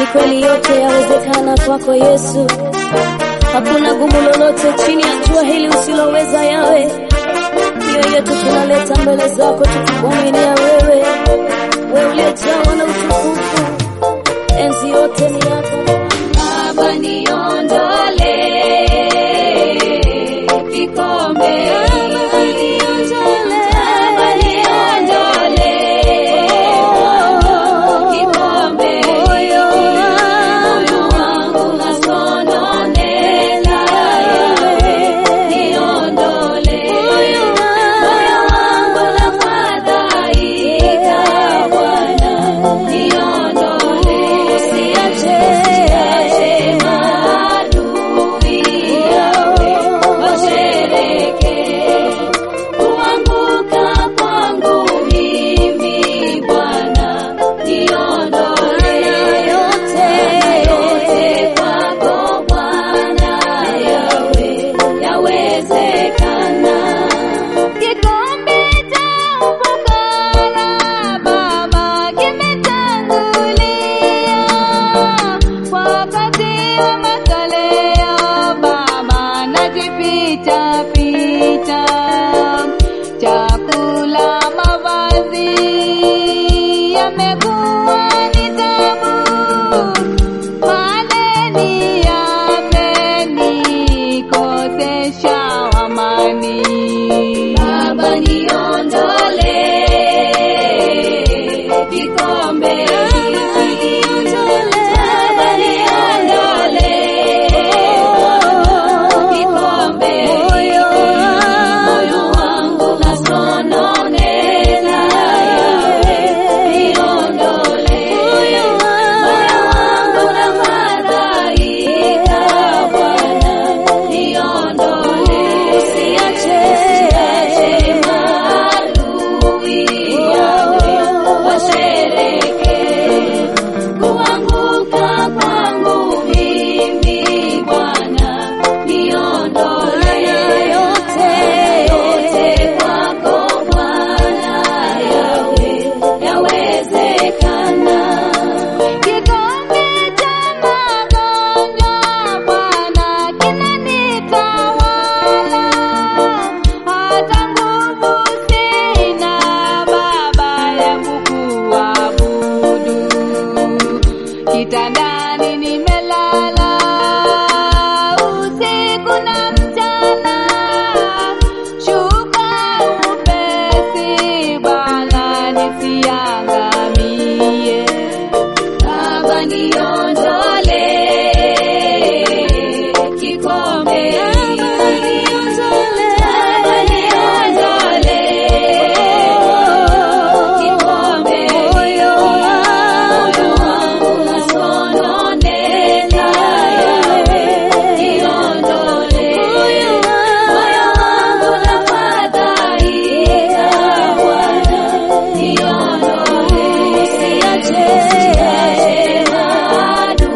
kweli yote yawezekana kwako Yesu. Hakuna gumu lolote chini ya jua hili usiloweza yawe. Mioyo yetu tunaleta mbele zako tukikuaminia wewe, wewe uliyejawa na utukufu, enzi yote ni yako Baba niondole kikombe Baba niondole kikombe moyo wangu nasononeka niondole moyo wangu nafadhaika Bwana niondole usiache maadui yawe washereke kuanguka kwangu mimi Bwana niondole yote yote kwako Bwana yawe yawezekana kikombe cha ufukara Baba kimetangulia wakati wa masaleo Baba najificha ficha chakula mavazi yamekuwa ni tabu madeni yamenikosesha amani Baba niondole kikombe Baba niondole kikombe moyo wangu nasononeka niondole moyo wangu nafadhaika Bwana niondole usiache maadui yawe washereke kuanguka kwangu mimi Bwana niondole yote yote kwako Bwana yawe yawezekana kikombe cha magonjwa Bwana kinanitawala hata nguvu sina Baba ya kukuabudu kitandani nimelala usiku na mchana shuka upesi Bwana nisiangamie Baba niondole kikombe Baba niondole kikombe moyo wangu nasononeka niondole moyo wangu nafadhaika Bwana niondole usiache maadui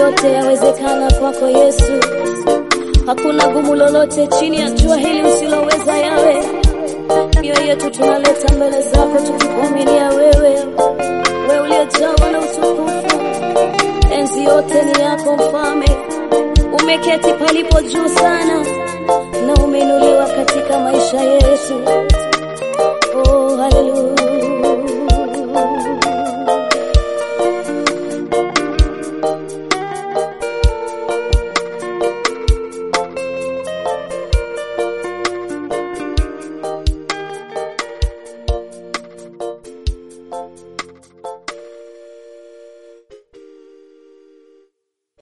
yote yawezekana kwako Yesu. Hakuna gumu lolote chini ya jua hili usiloweza yawe. Mioyo yetu tunaleta mbele zako tukikuaminia wewe, wewe uliyejawa na utukufu. Enzi yote ni yako Mfalme, umeketi palipo juu sana na umeinuliwa katika maisha yetu.